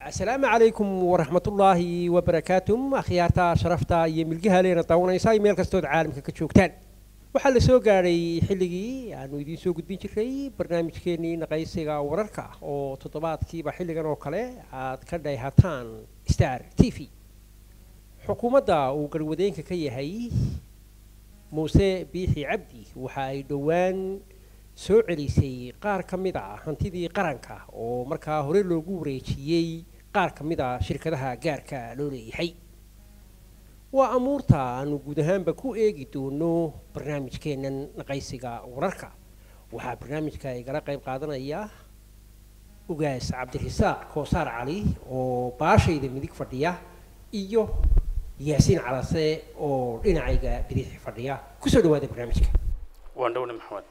asalaamu calaykum waraxmatullaahi wabarakaatuh akhyaarta sharafta iyo milgaha leena daawanaysaa meel kastood caalamka ka joogtaan waxaa la soo gaadhay xilligii aanu idiin soo gudbin jiray barnaamijkeennii naqaysiga wararka oo toddobaadkiiba xilligan oo kale aad ka dhayhataan star t v xukuumadda uu garwadeenka ka yahay muuse biixi cabdi waxa ay dhowaan soo celisay qaar ka mid a hantidii qaranka oo markaa hore loogu wareejiyey qaar ka mid a shirkadaha gaarka loo leeyahay waa amuurta aanu guud ahaanba ku eegi doono barnaamijkeennan naqaysiga wararka waxaa barnaamijka igala qayb qaadanaya ugaas cabdirasaaq koosaar cali oo baashayda midig fadhiya iyo yaasiin calase oo dhinacayga bidix fadhiya kusoo dhawaada barnaamijka waan dhowna maxamed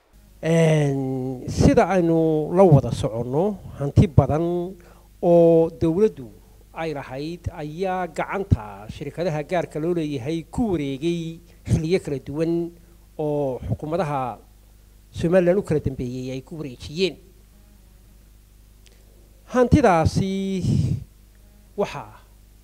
sida aynu la wada soconno hanti badan oo dowladdu ay lahayd ayaa gacanta shirkadaha gaarka loo leeyahay ku wareegay xilliyo kala duwan oo xukuumadaha somalilan u kala dambeeyey ay ku wareejiyeen hantidaasi waxaa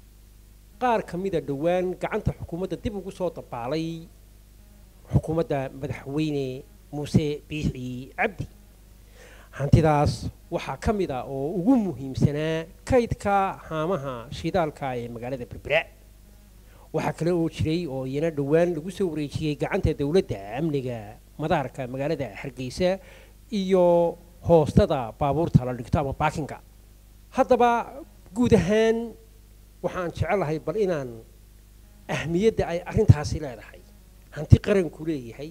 qaar ka mida dhowaan gacanta xukuumadda dib ugu soo dabaalay xukuumadda madaxweyne muuse biixi cabdi hantidaas waxaa ka mid a oo ugu muhiimsanaa kaydka haamaha shidaalka ee magaalada berbera waxaa kale oo jiray oo iyana dhowaan lagu soo wareejiyey gacanta dowladda amniga madaarka magaalada hargeysa iyo hoostada baabuurta la dhigto ama baakinga haddaba guud ahaan waxaan jecelahay bal inaan ahmiyadda ay arrintaasi leedahay hanti qaranku leeyahay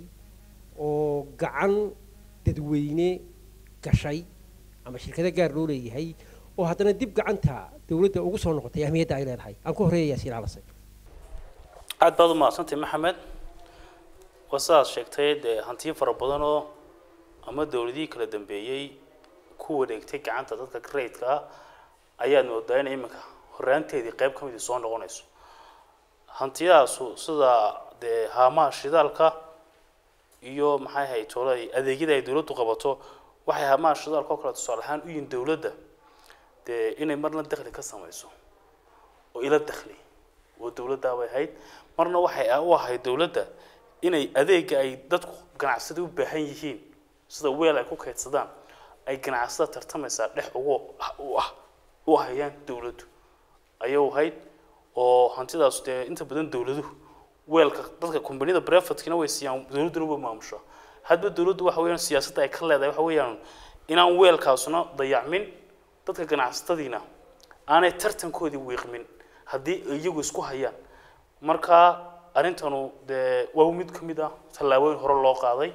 oo gacan dadweyne gashay ama shirkado gaar loo leeyahay oo haddana dib gacanta dowladda ugu soo noqotay ahmiyadda ay leedahay aan ku horeeya yaasiin calase aad baad u mahadsantahay maxamed waa sidaad sheegtay dee hantiyo fara badan oo ama dowladihii kala dambeeyey ku wareegtay gacanta dadka grade-ka ah ayaad moodaa in iminka horaanteedii qayb ka midii soo noqonayso hantiyadaasu sida dee haamaha shidaalka iyo maxay ahayd tolay adeegyada ay dowladdu qabato waxay haamaha shidaalka oo kale tusaale ahaan u yihin dowladda dee inay marna dakhli ka samayso oo ila dakhli oo dowladdaa bay ahayd marna waxay u ahayd dowladda inay adeega ay dadku ganacsada u baahan yihiin sida weel ay ku kaydsadaan ay ganacsada tartamaysaa dhex ugu u ah u ahayaan dowladdu ayay ahayd oo hantidaas dee inta badan dowladuhu weelka dadka kombaniyada brefatkina way siiyaan dowladduna way maamushaa hadba dowladdu waxa weeyaan siyaasadda ay ka leedahay waxa weeyaan inaan weelkaasuna dayacmin dadka ganacsatadiina aanay tartankoodii wiiqmin haddii iyagu isku hayaan marka arrintanu dee waa mid ka mid ah tallaabooyin hore loo qaaday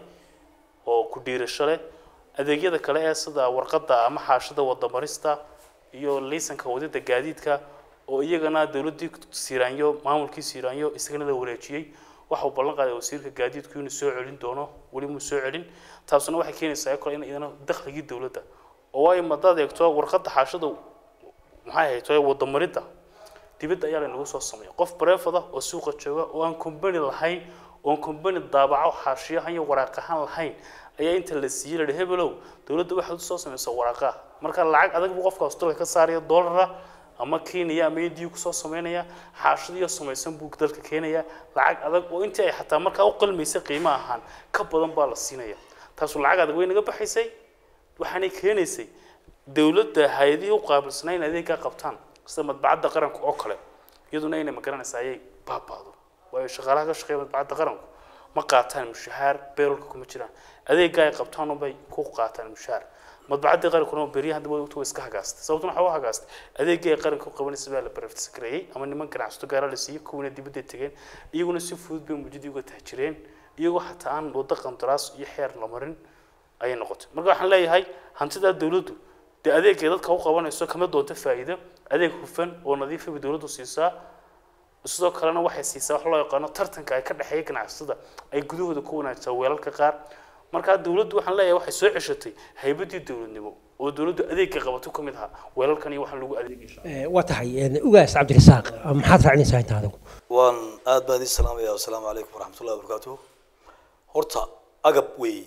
oo ku dhiirasho leh adeegyada kale ee sida warqadda ama xaashada wadamarista iyo liisanka wadida gaadiidka oo iyagana dowladdii siiraanyo maamulkii siiraanyo isagana la wareejiyey waxa uu ballan qaaday wasiirka gaadiidku inuu soo celin doono weli muu soo celin taasuna waxay keenaysaa kale in iyadana dakhligii dowladda oo ay madaad eegto warqadda xaashada maxay ahayd tooy wadamaridda dibadda ayaa laynagu soo sameeya qof bareefada oo suuqa jooga oo aan combany lahayn oon combany daabaco xaashiyahan iyo waraaqahan lahayn ayaa inta la siiyey la hebelow dowladda waxaad usoo samaysa waraaqaha marka lacag adag buu qofka australia ka saaraya dollara ama kenya ama indiya kusoo sameynaya xaashadiyo samaysan buu dalka keenaya lacag adag oo intii ay xataa markaa u qalmaysa qiimo ahaan ka badan baa la siinaya taasu lacag adag way naga baxaysay waxaanay keenaysay dowladda hay-adihii u qaabilsanaa in adeeggaa qabtaan sida madbacadda qaranka oo kale iyaduna inay magaranaysa ayay baabaado waayo shaqaalaha ka shaqeeya madbacadda qaranku ma qaataan mushahaar beerolka kuma jiraan adeeggaa ay qabtaan unbay ku qaataan mushahaar madbacaddii qarankuna beryahan daba way iska hagaastay sababtuna waxaa u hagaastay adeeggii ay qaranka u qabanaysa baa la baraftiskareeyey ama niman ganacsato gaara la siiyey kuwana dibadda tegeen iyaguna si fudud bay muujadii uga tahjireen iyagoo xataa aan waddo qandaraas iyo xeer la marin ayay noqotay marka waxaan leeyahay hantidaa dowladdu dee adeegay dadka u qabanayso kama doonto faa'iido adeeg hufan oo nadiifa bay dowladdu siisaa sidoo kalena waxay siisaa wax loo yaqaano tartanka ay ka dhexeeya ganacsatada ay gudahooda ku wanaagsaa weelalka qaar markaa dowladdu waxaan leeyahay waxay soo ceshatay haybaddii dowladnimo oo dowladdu adeegka qabato ka mid ahaa weelalkan iyo waxaan lagu adeegay waa tahay ugaas cabdirasaaq maxaad raacinaysaa inta adigu waan aad baan idin salaamaya wasalaamu calaykum waraxmatullahi wabarakaatuhu horta agab weeye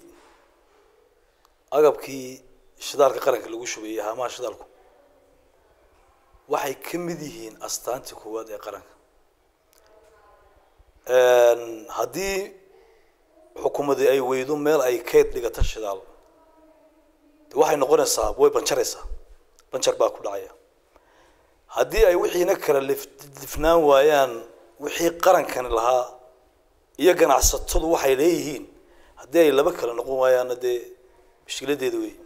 agabkii shidaalka qaranka lagu shubeeyey haamaha shidaalku waxay ka mid yihiin astaantii koowaad ee qaranka haddii xukuumadii ay weydo meel ay kayd dhigata shidaal de waxay noqonaysaa way banjaraysaa banjar baa ku dhacaya haddii ay wixiina kala lif- difnaan waayaan wixii qarankani lahaa iyo ganacsatadu waxay leeyihiin haddii ay laba kala noqon waayaanna dee mushkiladeeda wey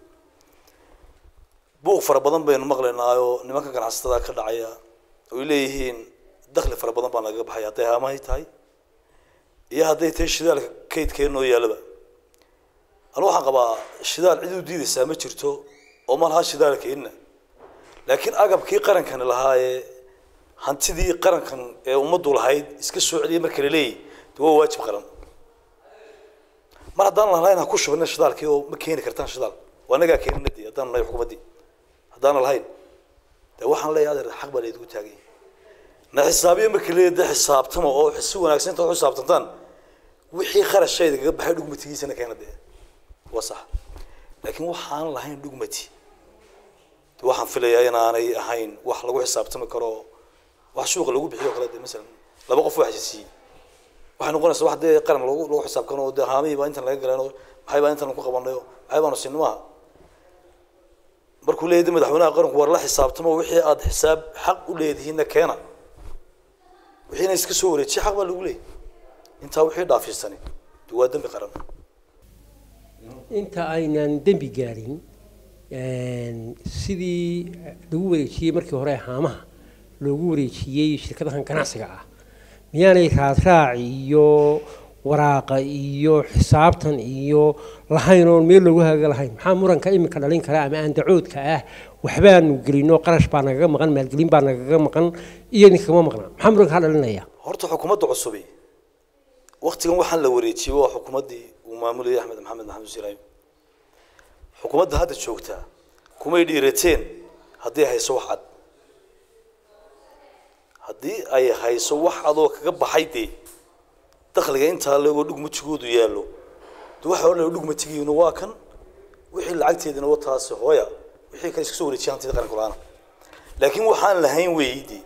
buuq fara badan baynu maqlaynaayo nimanka ganacsatada ka dhacaya oy leeyihiin dakhli fara badan baa nagaga baxaya hadday haamahay tahay iyo hadday tahay shidaalka kaydkeenoo yaalaba anu waxaan qabaa shidaal cid u diidaysaa ma jirto oo ma laha shidaalkeenna laakiin agabkii qarankani lahaa ee hantidii qarankan ee ummaddu lahayd iska soo celiyay marka la leeyahy de waa waajib qaran mar haddaan lahayn ha ku shubina shidaalkii oo ma keeni kartaan shidaal waa nagaa keenina dee haddaan nahay xukuumaddii haddaana lahayn de waxaan leeyahay adeer xaq baa laydigu taagay na xisaabiyo marka leeyahay de xisaabtama oo si wanaagsan inta u xisaabtantaan wixii kharashayda kaga baxay dhugmatigiisana keena dee waa sax laakiin waxaan lahayn dhugmati de waxaan filayaa inaanay ahayn wax lagu xisaabtami karo wax suuqa lagu bixiyo kale de masalan laba qof wax siiyey waxay noqonaysaa wax dee qaran lagu lagu xisaabtano oo dee haamihii baa intan laga galeen oo maxay baa intan ku qabanayo maxay baanu siin maaha markuu leeyahay de madaxweynaha qaranku war la xisaabtamo wixii aad xisaab xaq u leedihiinna keena wixiina iska soo wareejiye xaq baa lagu leeyahy intaa wixii dhaafiisani de waa dembi qaran inta aynan dembi gaadhin sidii lagu wareejiyey markii hore haamaha loogu wareejiyey shirkadahan ganacsiga ah miyaanay raadraac iyo waraaqa iyo xisaabtan iyo lahayn oon meel loogu haga lahayn maxaa muranka iminka dhalin kara ama aandacoodka ah waxbaanu gelino qarash baa nagaga maqan maalgelin baa nagaga maqan iyo idinkama maqna maxaa muranka ka dhalinaya horta xukuumadda cusubi waktigan waxaan la wareejiyey waa xukuumaddii uu maamulayay axmed maxamed maxamed siraayo xukuumadda hadda joogtaa kumay dhiirateen haddii hayso wax cad haddii ay hayso wax adoo kaga baxay dee dakhliga intaa leegoo dhugmatigoodu yaallo de waxa odhan dhugmatigiina waa kan wixii lacagteedina waa taasi hooya wixii kale iska soo wareejiya hantida qaranka la-aana laakiin waxaan lahayn weeydi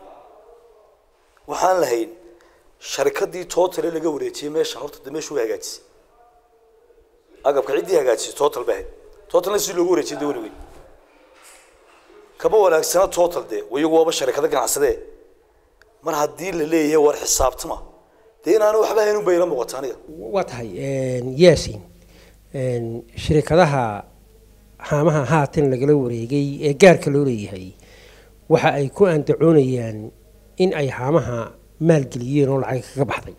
waxaan lahayn sharikadii tootale laga wareejiyey meeshan horta de meeshu way hagaajisay agabka ciddii hagaajisay total bay ahayd totalna si loogu wareejiyay de weligeed kama wanaagsana total dee iyagu waaba sharikado ganacsadee mar haddii la leeyahay war xisaabtama dee inaana waxba hayn unbay ila muuqata aniga waa tahay yaasin shirikadaha haamaha haatan lagala wareegay ee gaarka loo leeyahay waxa ay ku andacoonayaan in ay haamaha maalgeliyeen oo lacag kaga baxday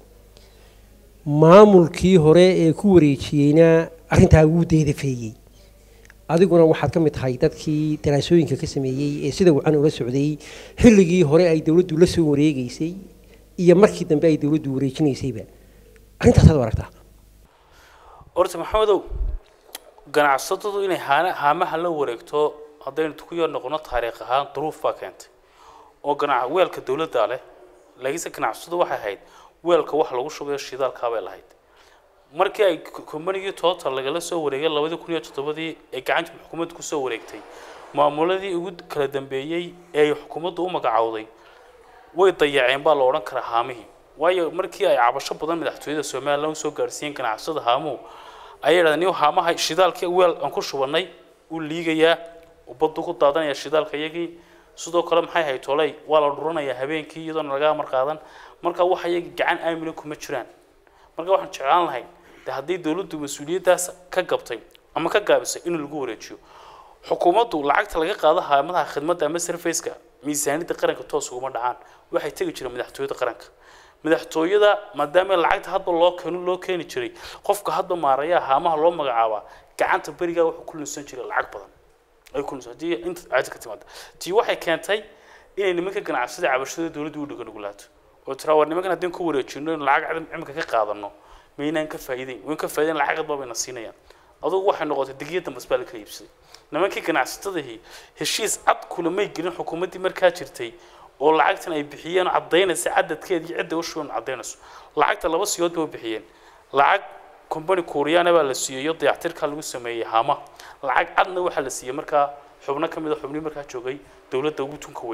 maamulkii hore ee ku wareejiyeyna arrintaa wuu deedafeeyey adiguna waxaad ka mid tahay dadkii daraasooyinka ka sameeyey ee sida wacan ula socday xilligii hore ay dowladdu la soo wareegeysay iyo markii dambe ay dowladdu wareejinaysayba arrintaasaad u aragtaa horta maxamedow ganacsatadu inay haana haamaha la wareegto haddaynu ku yar noqono taariikh ahaan duruuf baa keentay oo ganac weelka dowladda leh laakiinse ganacsatadu waxay ahayd weelka wax lagu shubayo shidaalkaabay lahayd markii ay kombanigii total lagala soo wareegay labadii kun iyo toddobadii ee gacanta xukuumadda kusoo wareegtay maamuladii ugu kala dambeeyey ee ay xukuumaddu u magacowday way dayaceen baa la odhan karaa haamihii waayo markii ay cabasho badan madaxtooyada somalilan usoo gaarsiiyeen ganacsada haamuhu ayay yidhahdeen niyo haamaha shidaalkii weel aan ku shubannay u liigayaa ubaddu ku daadanaya shidaalka iyagii sidoo kale maxay ahayd toley waa la dhuranayaa habeenkii iyadoona laga amar qaadan marka waxa iyagii gacan aamina kuma jiraan marka waxaan jeclaan lahayn de haddii dowladdu mas-uuliyaddaas ka gabtay ama ka gaabisay in lagu wareejiyo xukuumaddu lacagta laga qaado haamadaha khidmadda ama sarfaceka miisaaniyadda qaranka toos uguma dhacaan waxay tegi jireen madaxtooyada qaranka madaxtooyada maadaama lacagta hadba loo keeno loo keeni jiray qofka hadba maarayaa haamaha loo magacaabaa gacanta berigaa wuxuu ku lunsan jiray lacag badan ay ku lunsan haddii inta caadi ka timaada tii waxay keentay inay nimanka ganacsada cabashada dowladdu u dhiga nugulaato oo tiraa war nimankan haddii ku wareejino in lacag cimika ka qaadano maynaan ka faa'iideyn wayn ka faa'iideyn lacag hadba bayna siinayaan adugu waxay noqotay digiya dambas baa la kala iibsaday nimankii ganacsatadahii heshiis cad kulamay gelin xukuumaddii markaa jirtay oo lacagtan ay bixiyeen caddaynaysa cadadkeeda iyo cidda ushuban caddaynayso lacagta laba siyood bay u bixiyeen lacag company kuuriyana baa la siiyey iyo dayactirkaa lagu sameeyey haama lacag cadna waxaa la siiyey markaa xubno ka mid a xubnii markaa joogay dowladda ugu tunka weynaa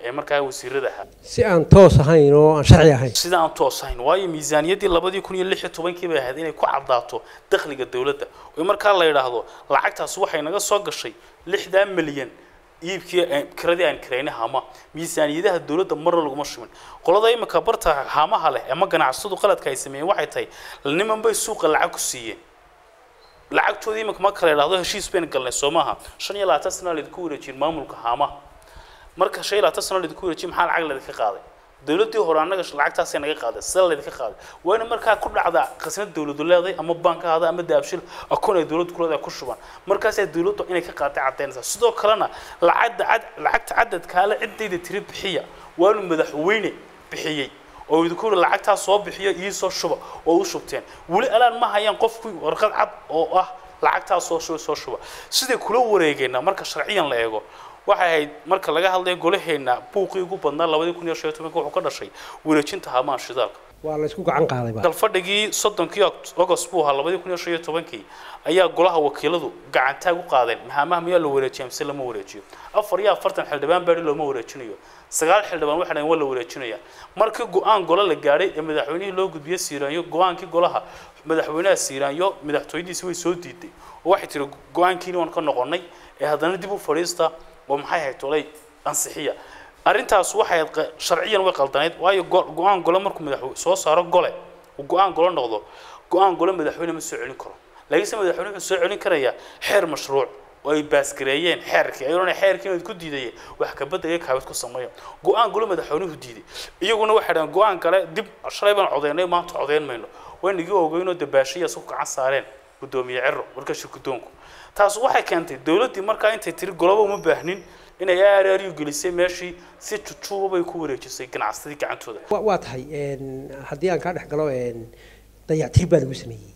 ee markaa wasiirada ahaa si aan toos ahayn oo aan sharci ahayn sida aan toosahayn waayo miisaaniyaddii labadii kun iyo lix iyo tobankii bay ahayd inay ku caddaato dakhliga dowladda oo markaa la yidhaahdo lacagtaas waxay naga soo gashay lixdaa milyan iibkii aan- kiradii aan kiraynay hama miisaaniyadaha dowladda marna laguma shubin qolada imika barta hamaha leh ama ganacsatadu qaladka ay sameeyeen waxay tahay niman bay suuqa lacag ku siiyeen lacagtoodii imika ma kala idhaahdo heshiis bayna galnay soo maaha shan iyo labaatan sana laydinku wareejiyeen maamulka haamaha marka shan iyo labaatan sano laydinku wareejiyey maxaa lacag laydinka qaaday dowladdii hore annaga lacagtaasay naga qaaday sida laydinka qaaday waa in markaa ku dhacda khasnad dowladu leedahay ama bank ahada ama daabshil akoon ay dowladdu ku leedahay ku shuban markaasay dowladdu inay ka qaaday caddaynaysaa sidoo kalena lacagda cad lacagta cadadkaale ciddayda tiri bixiya waa inuu madaxweyne bixiyey oo idinku yidhi lacagtaa soo bixiyo iyo soo shuba oo u shubteen weli alaan ma hayaan qofkii warqad cad oo ah lacagtaa soo shuba soo shuba siday kula wareegayna marka sharciyan la eego waxay ahayd marka laga hadlayo golaheena buuqii ugu badnaa labadii kun iyo shan iyo tobanka wuxuu ka dhashay wareejinta haamaha shidaalka waa la isku gacan qaaday ba dalfadhigii soddonkii agost buu ahaa labadii kun iyo shan iyo tobankii ayaa golaha wakiiladu gacantaag u qaadeen mahamaha miyaa la wareejiya mise lama wareejiyo afar iyo afartan xildhibaan baadhi looma wareejinayo sagaal xildhibaan waxay dhaheen waa la wareejinaya markii go-aan golo la gaadhay ee madaxweynihii loo gudbiyey siiraanyo go-aankii golaha madaxweynaha siiraanyo madaxtooyadiisi way soo diiday oo waxay tiri go-aankiini waan ka noqonay ee haddana dib u fadhiista oo maxay ahayd tolay ansixiya arrintaas waxay ahayd qa- sharciyan way qaldanayd waayo go- go-aan gole markuu madaxweyne soo saaro gole uu go-aan golo noqdo go-aan gole madaxweyne ma soo celin karo laakiinse madaxweyne wuxuu soo celin karayaa xeer mashruuc oo ay baasgareeyeen xeerkii ay odhanayaan xeerkii inaad ku diidayeen wax ka beddelaya kaabid ku sameeya go-aan gole madaxweynuhu diiday iyaguna waxay dhahaan go-aan kale dib shalay baan codeynay maanta codeyn mayno waynagii ogeynoo dabaashiya isku gacan saareen gudoomiye cero marka shirgudoonku taas waxay keentay dowladdii markaa intay tiri goloba uma baahnin inay aaraariyu gelisay meeshii si jujuuba bay ku wareejisay ganacsadii gacantooda wa- waa tahay een, haddii aan kaa dhex galo een, dayactir baa lagu sameeyey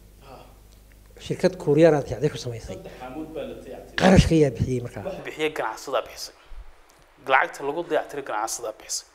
shirkad kuuriyaan aad dayactir ku samaysay qarashka ayaa bixiyey markaa bixiye ganacsadaa bixisay lacagta lagu dayactiray ganacsadaa bixisay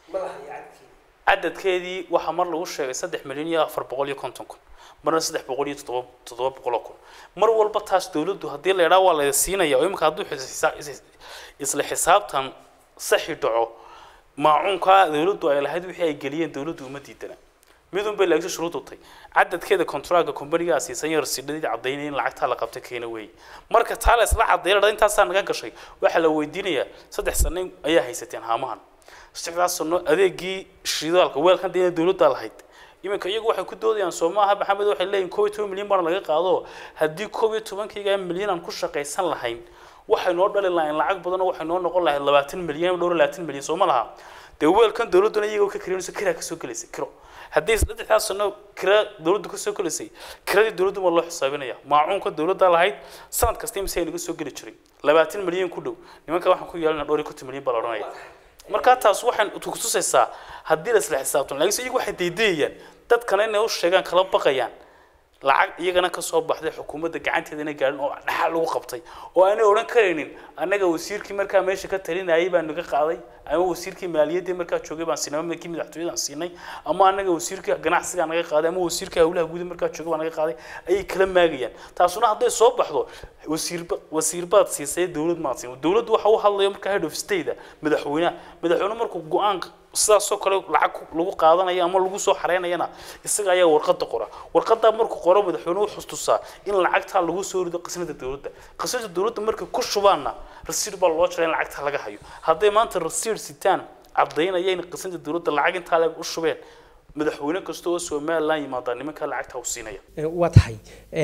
cadadkeedii waxaa mar lagu sheegay saddex milyan iyo afar boqol iyo konton kun marna saddex boqol iyo toddoba toddoba boqol oo kun mar walba taas dowladdu haddii la idhaa waa la siinaya oo imika hadduu xisa- is- isla xisaabtan saxi dhaco maacuunkaa dowladdu ay lahayd wixii ay geliyeen dowladdu uma diidana midun bay laakiin shuruud utay cadadkeeda kontraaga kombanigaa siisan yar sidhadii cadaynaya in lacagtaa la qabta keena weeye marka taa la isla cadayna intaasaa naga gashay waxaa la weydiinayaa saddex sano ayaa haysateen haamahan saddexdaas sano adeegii shidaalka weelkan dee dowladdaa lahayd iminka iyagu waxay ku doodayaan soo maaha maxamed waxay leeyihin koob iyo toban milyan baana laga qaado haddii koob iyo tobankayga milyan aan ku shaqaysan lahayn waxay noo dhali lahayn lacag badan oo waxay noo noqon lahayd labaatan milyan dhowr iyo labaatan milyan soo ma laha dee weelkan dowladduna iyagoo ka kirinayso kiraa kasoo gelaysa kiro haddii saddexdaas sano kira dowladdu kasoo gelaysay kiradii dowladdu waa loo xisaabinaya maacuunka dowladda lahayd sanad kasta imise ay naga soo geli jiray labaatan milyan ku dhow nimanka waxaan ku yeelana dhowr iyo konton milyan baa la odhanaya markaa taas waxay kutusaysaa haddii la isla xisaabtan laakiinse iyagu waxay daydayayaan dadkana inay u sheegaan kala baqayaan lacag iyagana ka soo baxday xukuumadda gacanteeda inay gaadhin oo dhaxal lagu qabtay oo aanay odhan karaynin annaga wasiirkii markaa meesha ka talinayay baan naga qaaday ama wasiirkii maaliyaddii markaa joogay baan siinay ama kii madaxtooyadaan siinay ama annaga wasiirkii ganacsigaa naga qaaday ama wasiirkii hawlaha guud markaa joogay baan naga qaaday ayay kala maagayaan taasuna hadday soo baxdo wasiirba wasiirbaad siisay dowlad maad siin dowladdu waxa u hadlayo markaa head of state madaxweynaha madaxweyne markuu go-aan sidaasoo kale lacag ku- lagu qaadanayo ama lagu soo xareynayana isaga ayaa warqada qora warqadaa markuu qoro madaxweynuhu wuxuu tusaa in lacagtaa lagu soo rido qisnada dowladda qisnada dowladda markay ku shubaanna rasiid baa loo jiraa in lacagtaa laga hayo hadday maanta rasiid sitaan cadaynaya in qisnada dowladda lacag intaa leeg u shubeen madaxweyne kasta oo somalilan yimaadaa nimankaa lacagtaa u siinaya Ee, waa tahay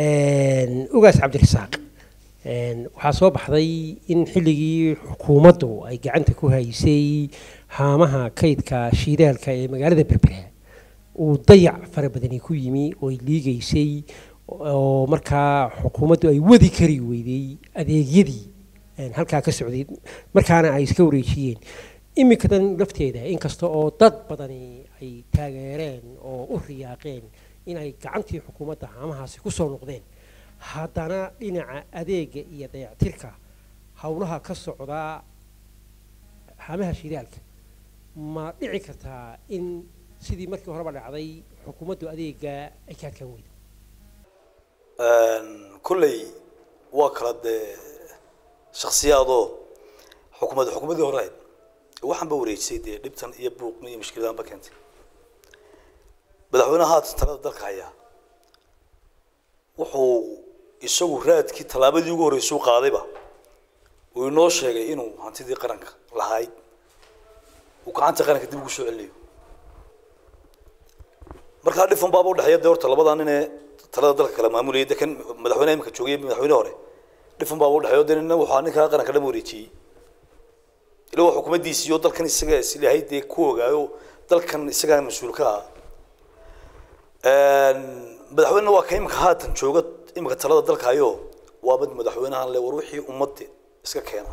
Een, ugaas cabdirasaaq Een, waxaa soo baxday in xilligii xukuumaddu ay gacanta ku haysay haamaha kaydka shiidaalka ee magaalada berbera uu dayac fara badani ku yimi oo ay liigaysay oo markaa xukuumaddu ay wadi kari weyday adeegyadii een, halkaa ka socday markaana ay iska wareejiyeen iminkadan lafteeda inkasta oo dad badani ay taageereen oo u riyaaqeen inay gacantii xukuumadda haamahaasi ku soo noqdeen haddana dhinaca adeega iyo dayactirka howlaha ka socda haamaha shidaalka ma dhici kartaa in sidii markii horeba dhacday xukuumaddu adeega ay ka adkaan weydo kulley waa kala dee shaksiyaadoo xukuumadda xukuumaddii hore ahayd waxaan ba wareejisay dee dhibtan iyo buuqni iyo mushkiladan ba keentay madaxweynaha haatan talada dalka hayaa wuxuu isagu raadkii tallaabadii ugu horreysay u qaadayba uu inoo sheegay inuu hantidii qaranka lahayd uu gacanta qaranka dib ugu soo celinayo markaa dhifan baaba udhexeeya dee horta labadaa nin ee talada dalka kala maamulayay de kan madaxweynaha imika joogay madaxweyne hore dhifan baaba udhexeeyo de nina waxaa ninkaa qaranka dhan wareejiyey ila waa xukuumaddiisii oo dalkan isaga islahay dee ku ogaayo dalkan isagaa mas-uul ka ah madaxweynena waa ka imika haatan jooga imika talada dalka hayo waa mid madaxweynahan le war wixii ummadda iska keena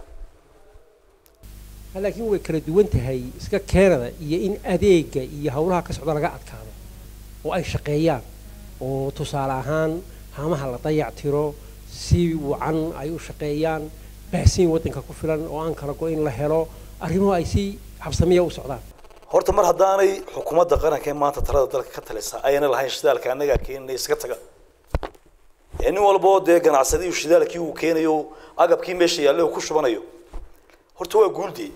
laakiin way kala duwan tahay iska keenada iyo in adeega iyo howlaha ka socda laga adkaado oo ay shaqeeyaan oo tusaale ahaan haamaha la dayac tiro si wacan ay u shaqeeyaan baahsiin waddanka ku filan oo aan kala go-in la helo arrimuhu ay si habsamiya u socdaan horta mar haddaanay xukuumadda qaranka ee maanta talada dalka ka talisa ayna lahayn shidaalka annagaa keeninay iska taga ee nin walba oo dee ganacsadii shidaalkii uu keenayo agabkii meesha yaallay uu ku shubanayo horta waa guuldii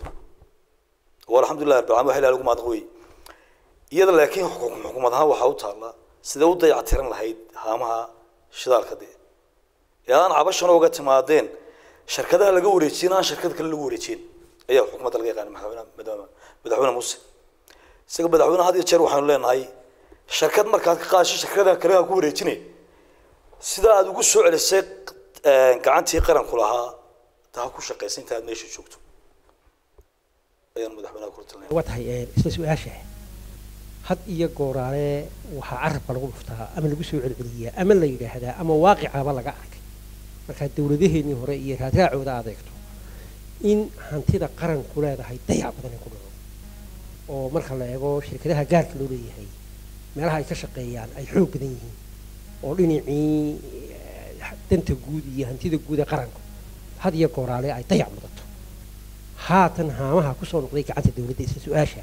oo alxamdulilah rabbil caalamiin wax ilaha lagu mahadnaq wey iyada laakiin xukum- xukuumad ahaan waxaa u taalla sidee u dayactiran lahayd haamaha shidaalka dee ee aan cabashana uga timaadeen shirkadaha laga wareejiyeen aan shirkad kale lagu wareejiyeen ayaa xukuumadda laga yaqaana madaxweyne madaxweyne madaxweyne muuse isaga madaxweyne had iyo jeer waxaanu leenahay shirkad markaad ka qaadasho shirkadaha kale aan ku wareejinay sida aad ugu soo celisay gacantii qaranku lahaa taa ku shaqaysa inta aad meesha joogto ayaan madaxweynaha kula talinaya waa tahay een, isla su-aasha had iyo gooraale waxaa carabka lagu dhuftaa ama lagu soo celceliyaa ama la yidhaahdaa ama waaqicaba laga arkay markaa dowladaheenii hore iyo raadraacooda adeegto in hantida qaranku leedahay dayac badan ay ku dhaco oo marka la eego shirkadaha gaarka loo leeyahay meelaha ay ka shaqeeyaan ay xoog badan yihiin oo dhinacii eh, danta guud iyo hantida guud ee qaranku had iyo gooraale ay dayac mudato haatan haamaha kusoo noqday gacanta dowladda isla su-aasha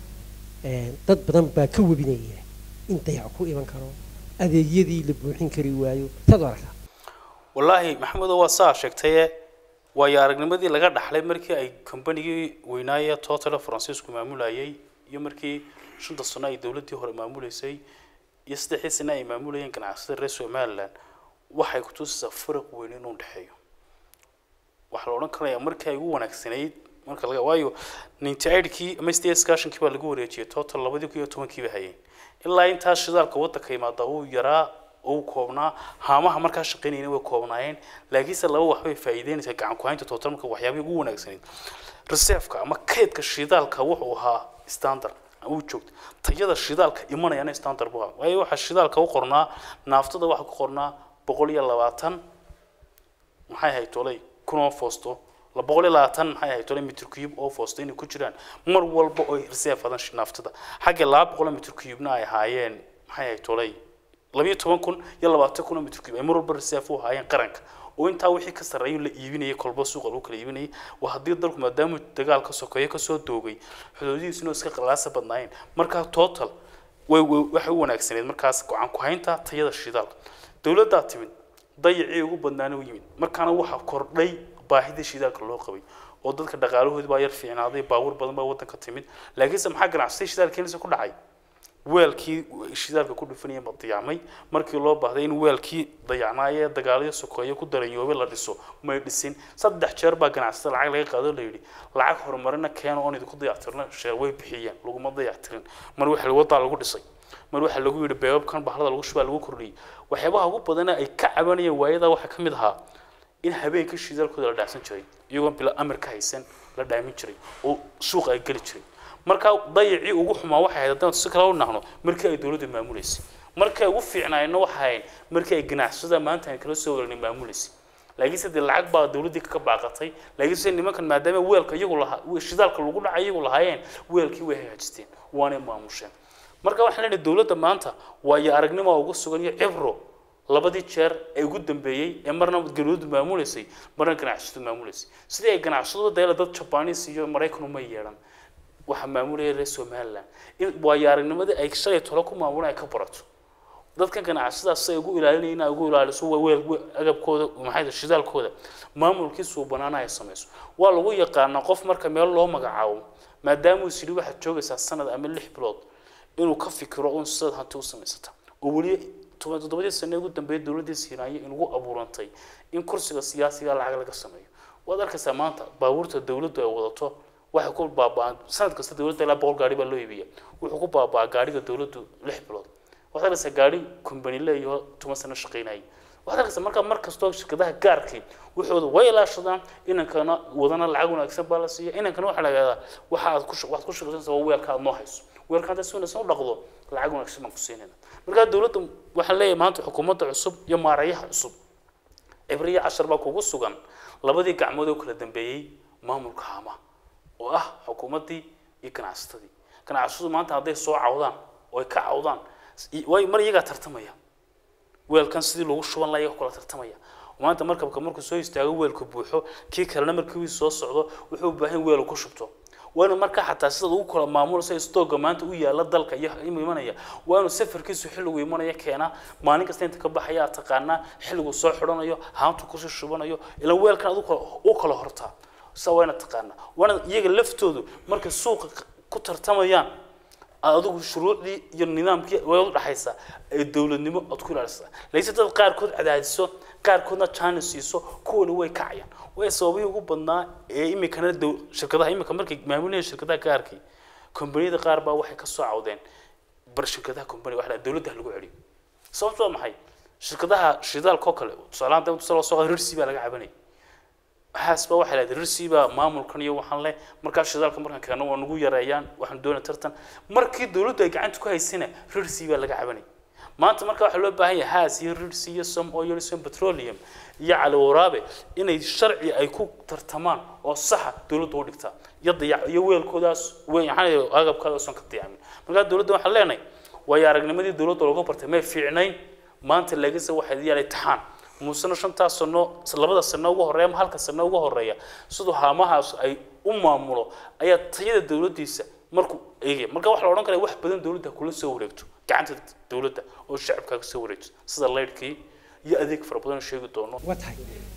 Een, dad badan baa ka webinaya in dayac ku iman karo adeegyadii la buuxin kari waayo saad u aragtaa wallaahi maxamedo waa saa sheegtaye waayo aragnimadii laga dhaxlay markii ay kombanigii weynaaye total francisco maamulayay iyo markii shanta sano ay dowladdii hore maamuleysay iyo saddexdii sano ay maamulayeen ganacsatada reer somaliland waxay kutusaysaa faraq weyn inuu dhexeeyo waxaa la odhan karayaa markii ay ugu wanaagsanayd marka laga waayo ninety eightkii ama sideed iskaashankii baa lagu wareejiyay total labadii kun iyo tobankii ba hayeen ilaa intaas shidaalka waddanka imaada uu yaraa uu koobnaa haamaha markaa shaqaynayna way koobnaayeen laakiinse laba wax bay faa'iideynaysaa gacan ku haynta total marka waxyaabihii ugu wanaagsanayd reserveka ama kaydka shidaalka wuxuu ahaa standard uu joogto tayada shidaalka imanayana standard buu ahaa waayo waxaa shidaalka u qornaa naaftada waxaa ku qornaa boqol iyo labaatan maxay ahayd tolay kun oo foosto la boqol iyo labaatan maxay ahayd tolay mitr cube oo foosto inay ku jiraan mar walba oo reserve adan naaftada xagga laba boqol oo mitr cube-na ay ahaayeen maxay ahayd tolay labiyo toban kun iyo labaatan kun oo mitr cube ay mar walba reserve u ahaayeen qaranka oo intaa wixii ka sarreeya la iibinayay kolba suuqa lagu kala iibinayay waa haddii dalku maadaama dagaal ka sokeeyo kasoo doogay xuduudihiisuna iska qalaasa badnaayeen markaa total way way- waxay u wanaagsaneed markaas gacan ku haynta tayada shidaalka dowladdaa timid dayacii ugu badnaana u yimid markaana waxaa kordhay baahidii shidaalka loo qabay oo dadka dhaqaalahoodi baa yar fiicnaaday baabuur badan baa waddanka timid laakiinse maxaa ganacsatay shidaalka keenisa ku dhacay weelkii shidaalka ku dhufanaya ma dayacmay markii loo baahday in weelkii dayacnaayee dagaalyo sokeeyo ku daranyoobay la dhiso may dhisin saddex jeer baa ganacsatada lacag laga qaado la yidhi lacag horumarina keeno oon idinku dayactirna sheer way bixiyeen laguma dayactirin mar waxa wadaa lagu dhisay mar waxaa lagu yidhi beebabkan bahlada lagu shubaa lagu kordhiyey waxyaabaha ugu badana ay ka cabanayeen waayadaa waxaa ka mid ahaa in habeenka shidaalkooda la dhaafsan jiray iyagoon bila amar ka haysan la dhaamin jiray oo suuqa ay geli jiray markaa dayacii ugu xumaa waxay ahayd haddaan si kale u nahno markii ay dowladda maamuleysay markii ay ugu fiicnaayeenna waxay ahayd markii ay ganacsada maanta aan kala soo waregnay maamuleysay laakiinse dee lacag baa dowladdii ka baaqatay laakiinse nimankan maadaama weelka iyagu lahaa shidaalka lagu dhacay iyagu lahaayeen weelkii way hagaajisteen waanay maamusheen marka waxaan leenahay dowladda maanta waayo aragnimo ugu sugan iyo cibro labadii jeer ee ugu dambeeyey ee marna galoodu maamuleysay marna ganacsadu maamuleysay sidii ay ganacsadu deela dad jabanis iyo maraykan uma yeedhan waxaa maamulaya reer somaliland in waayo aragnimadii ay shalay tolo ku maamulaan ay ka barato dadkan ganacsadaas si ay ugu ilaalinaya in ay ugu ilaaliso waa weel we- agabkooda maxay tahay shidaalkooda maamulkii suubanaana ay samayso waa lagu yaqaanaa qof marka meel loo magacaabo maadaama uu is yidhi waxaad joogaysaa sanad ama lix bilood inuu ka fikiro un sidaad hanti u samaysata oo weli toban toddobadii sane ugu dambeeyay dowladdii siinaaya inugu abuurantay in kursiga siyaasiga lacag laga sameeyo waad arkaysaa maanta baabuurta dowladdu ay wadato waxay ku baaba'an sanad kasta dowladda ilaa boqol gaari baa loo iibiya wuxuu ku baaba'aa gaariga dowladdu lix bilood waxaad arkaysaa gaari kumbani leeyaho toban sano shaqaynayay waxaad arkaysaa markaa mar kastoo shirkadaha gaarkii waxooda way ilaashadaan inankana wadana lacag wanaagsan baa la siiya inankana waxaa la yidhahdaa waxa aad ku shaq- waxaad ku shaqaysanaysaa waa weelka aad noo hayso weelka haddaad si wanaagsan u dhaqdo lacag wanaagsan baan ku siinayna markaa dowladda waxaan leeyahay maanta xukuumadda cusub iyo maarayaha cusub cibriya cashar baa kugu sugan labadii gacmood oo kala dambeeyey maamulka haama oo ah xukuumaddii iyo ganacsatadii ganacsatadu maanta hadday soo cawdaan oo ay ka cawdaan i- way mar iyagaa tartamaya weelkan sidii loogu shuban lahaa iyaga kula tartamaya maanta markabka markuu soo istaago weelku buuxo kii kalena markii uu soo socdo wuxuu u baahan weel uu ku shubto waana markaa xataa sidaad ugu kala maamulaysa stooga maanta u yaala dalka iyo inuu imanaya waanu safarkiisu xilligu imanaya keenaa maalin kasta inta ka baxaya aad taqaanaa xilligu soo xidhanayo haantu kusii shubanayo ilaa weelkan adu u kala hortaa sa waana taqaanaa waana iyaga laftoodu markay suuqa ku tartamayaan adigu shuruucdii iyo nidaamkii way u dhaxaysaa ee dowladnimo aad ku ilaalisaa layse dad qaarkood cadaadiso qaarkoodna china siiso kuwana way kacayaan way sababihii ugu badnaa ee imikana dow shirkadaha imika markay maamulayeen shirkadaha gaarkii kombaniyada qaar baa waxay ka soo cawdeen bar shirkadaha kombani waxa la dowladda ha lagu celiyo sababtu waa maxay shirkadaha shidaalka oo kale tusaalahaan dawladda soo soo rirsi baa laga cabanayay waxaas baa waxaa lahada rirsi baa maamulkan iyo waxaan leh markaa shidaalka markaan keeno waa nagu yareeyaan waxaan doonay tartan markii dowladdu ay gacanta ku haysana rirsi baa laga cabanayay maanta marka waxaa loo baahan yahay haas iyo rirsi iyo some oil some petroleum iyo cali waraabe inay sharci ay ku tartamaan oo saxa dowladdu u dhigtaa iyo dayac iyo weelkoodaas waxaan agabkaadaas oon ka dayacmin markaa dowladda waxaan leenahay waayo aragnimadii dowladda looga bartay may fiicnayn maanta lagase waxay yaalay taxaan muusena shantaas sano labada sano ugu horeeya ama halka sano ugu horeeya siduu haamahaas ay u maamulo ayaa tayada dowladdiisa markuu eegaya marka waxaa la odhan karaya wax badan dowladda kula soo wareegto gacanta dowladda oo shacabka ka soo wareegto sida laydhkii iyo adeeg fara badan oo sheegi doono waa tahay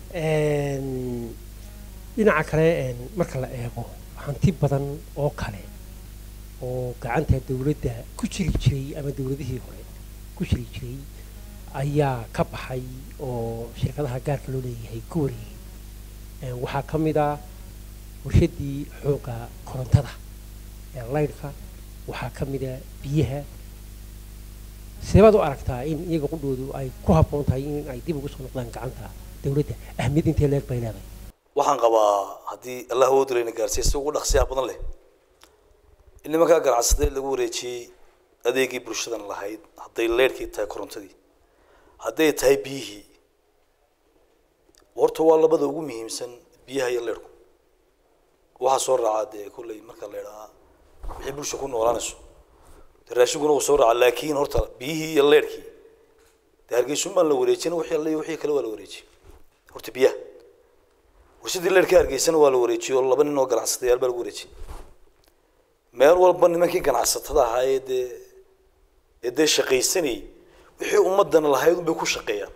dhinaca kale marka la eego hanti badan oo kale oo gacanta dowladda ku jiri jiray ama dowladihii hore ku jiri jiray ayaa ka baxay oo shirkadaha gaarka loo leeyahay ku wareegay waxaa ka mid ah warshaddii xoogga korontada ee laydhka waxaa ka mid a biyaha seebaad u aragtaa in iyaga qudhoodu ay ku habboon tahay in ay dib ugu soo noqdaan gacanta dowladda ahmiyad intee leeg bay leedahay waxaan qabaa haddii allah awood layna gaarsiiya si ugu dhaqsiyaha badan leh in nimankaa ganacsatada lagu wareejiyey adeegii bulshadan lahayd hadday leerhkii tahay korontadii hadday tahay biyihii horta waa labada ugu muhiimsan biyaha iyo leerhku waxaa soo raacaa dee kolley marka la idhaa wixii bulsha ku noolaanayso dee raashinkuna wuu soo raacaa laakiin horta biyihii iyo leerhkii dee hargeysun baan la wareejin wixii alle iyo wixii kale waa la wareejiyey horta biyaha warshadii leerhka hargeysana waa la wareejiyey oo laba nin oo ganacsatayaal baa lagu wareejiyey meel walba nimankii ganacsatada ahaa ee dee ee dee shaqaysanayay wixii ummadana lahayd unbay ku shaqeeyaan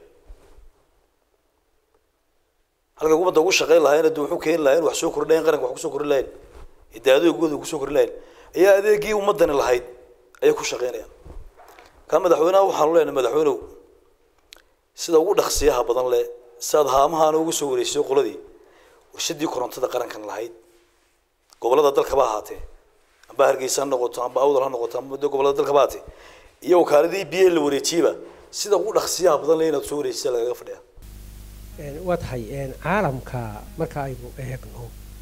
halka ummadda ugu shaqeyn lahaayeen de wuxuu keeni lahayen wax soo kordhi lahayen qaranka wax kusoo kordhi lahayen de adeegooda kusoo kordhi lahayen ayaa adeegii ummadani lahayd ayay ku shaqeynayaan ka madaxweynaha waxaanu leenahay madaxweynew sida ugu dhaqsiyaha badan leh siaad haamahaana ugu soo wareejisay qoladii warshadii korontada qarankan lahayd gobolada dalkaba ahaatee amba hargeysa ha noqoto amba awdal ha noqoto amba de gobolada dalkaba ahaatee iyo wakaaladii biyaha la wareejiyeba sida ugu dhaqsiyaha badan leh inaad soo wareejisa lagaga fadhiya waa tahay caalamka marka aynu eegno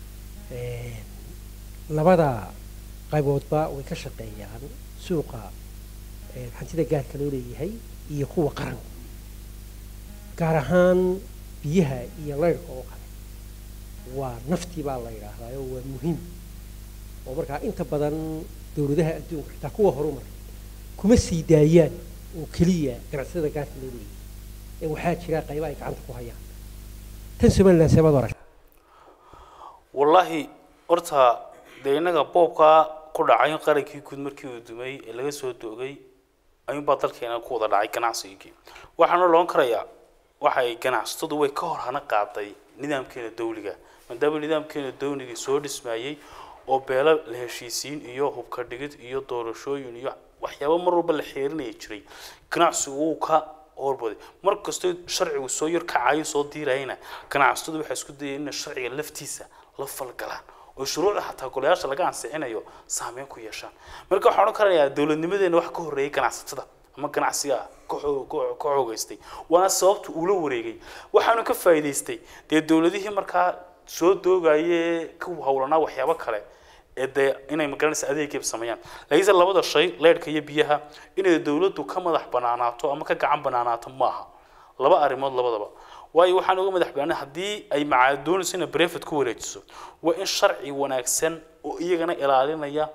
labada qayboodba way ka shaqeeyaan suuqa hantida gaarka loo leeyahay iyo kuwa qaranka gaar ahaan biyaha iyo laydhka oo kale waa naftii baa la yidhaahdaa oo waa muhiim oo markaa inta badan dowladaha adduunka xitaa kuwa horumar kuma sii daayaan oo keliya ganacsatada gaarka loo leeyahay ee waxaa jira qayba ay gacanta ku hayaan tan somaliland seebaad arag wallaahi horta dee innaga boobkaa ku dhacay qarankii guud markii uu dumay ee laga soo doogay ayuunbaa dalkeena ku wada dhacay ganacsigii waxaana loon karayaa waxay ganacsatadu way ka hor hana qaaday nidaamkeena dawliga maadaama nidaamkeena dawliga soo dhismayey oo beelo la heshiisiin iyo hubka dhigid iyo doorashooyin iyo waxyaabo mar walba la xeerinaya jiray ganacsigu wuu ka horbaday mar kastoo sharcigu soo yar kacayo soo diirayana ganacsatadu waxay isku dayeen inay sharciga laftiisa la falgalaan oo shuruucda xataa golayaasha laga ansixinayo saameyn ku yeeshaan marka waxaan odhan karayaa dowladnimadeena wax ka horreeyay ganacsatada ama ganacsiga ka xoo- ka- ka xoogaystay waana sababta uu la wareegay waxaanu ka faa'iidaystay dee dowladihii markaa soo doogayee ka howlanaa waxyaabo kale ee dee inay magaranaysa adeegayba sameeyaan laakiinse labada shay leyrhka iyo biyaha inay dowladdu ka madax banaanaato ama ka gacan banaanaato maaha laba arrimood labadaba waayo waxaan uga madax banaanay haddii ay macaa doonayso inay brefet ku wareejiso waa in sharci wanaagsan oo iyagana ilaalinaya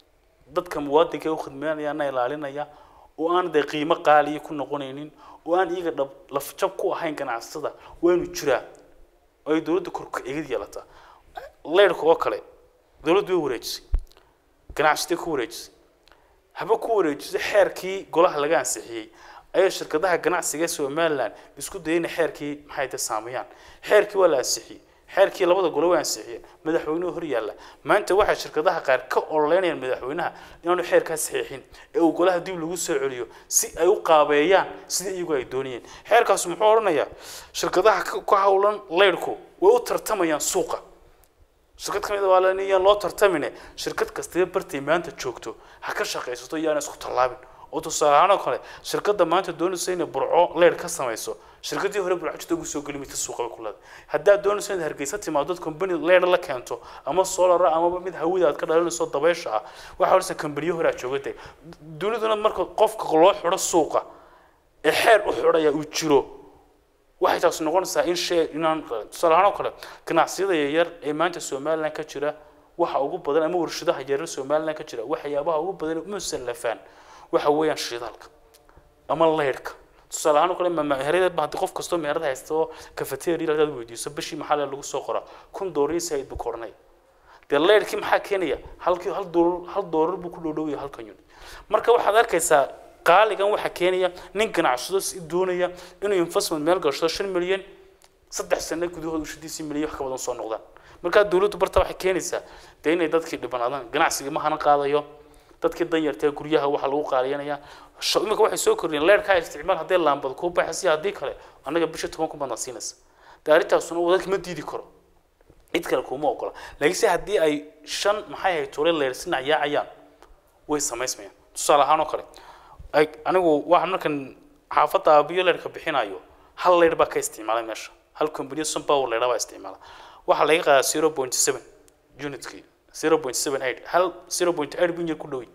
dadka muwaadinka ee u khidmeynayaana ilaalinaya oo aan dee qiimo qaaliya ku noqonaynin oo aan iyaga dhab lafjab ku ahayn ganacsatada waanu jiraa oo ay dowladda korka egid yeelataa leyrhka oo kale dowladdu way wareejisay ganacsatay ku wareejisay haba ku wareejisay xeerkii golaha laga ansixiyey ayay shirkadaha ganacsiga ee somaliland isku dayay inay xeerkii maxay ta saameeyaan xeerkii waa la ansixiyey xeerkii labada gole waa ansixiyeen madaxweynuhu hor yaalla maanta waxay shirkadaha qaar ka ololeynayaan madaxweynaha inaanu xeerkaa saxiixin ee uu golaha dib lagu soo celiyo si ay u qaabeeyaan sida iyagu ay doonayeen xeerkaas muxuu odhanayaa shirkadaha ka- ka howlan leyrhku way u tartamayaan suuqa shirkad ka mid a waa la yaan loo tartamine shirkad kastaba bartay maanta joogto ha ka shaqaysato iyaana isku tallaabin oo tusaale ahaan oo kale shirkadda maanta doonaysa inay burco leer ka samayso shirkaddii hore burco jirta ugu soo geli mayta suuqa bay ku leedahay haddaad doonayso inaad hargeysa timaado dad company leer la keento ama solar amaba mid hawada aad ka dhalinayso dabaysha ah waxaa horeysa kambaniyo hore aad joogantay duniduna marka qofka loo xidho suuqa ee xeer u xidhaya uu jiro waxay taasi noqonaysaa in shay inaan tusaale ahaan oo kale ganacsiyada yaryar ee maanta somaliland ka jira waxa ugu badan ama warshadaha yaryar somaliland ka jira waxyaabaha ugu badan ee musallafaan waxa weeyaan shidaalka ama leyrhka tusaale ahaan oo kale meherada haddii qof kastoo meherad haysta oo cafeteria hadaad weydiiso bishii maxaa lagu soo qoraa kun doolar said buu koranay dee leyrhkii maxaa keenaya halkii hal doolar hal doolar buu ku dhowdhowaya halkan unit marka waxaad arkaysaa qaaligan waxaa keenaya nin ganacsado si doonaya inuu investment meel gashado shan milyan saddex sano gudahood ushadiisii milyan wax ka badan soo noqdaan markaa dowladdu barta waxay keenaysaa dee inay dadkii dhibanaadaan ganacsigii ma hana qaadayo dadkii danyartee guryaha waxaa lagu qaaliyanaya sha- imika waxay soo kordhiyeen leerkaa isticmaal haddii laambad kuu baxaysa haddii kale annaga bisha toban kun baadna siinaysa dee arrintaasuna wadanka ma diidi karo cid kale kuma ogola laakiinse haddii ay shan maxay ahayd tole leersina yaacayaan way samaysmayaan tusaale ahaan oo kale ay anigu waxaan markan xaafadda aabiyo leerka bixinayo hal leer baa ka isticmaalay meesha hal company sunpower leer baa isticmaala waxaa laga qaadaa zero point seven unitkii zero point seven eight hal zero point eight bin yar ku dhowy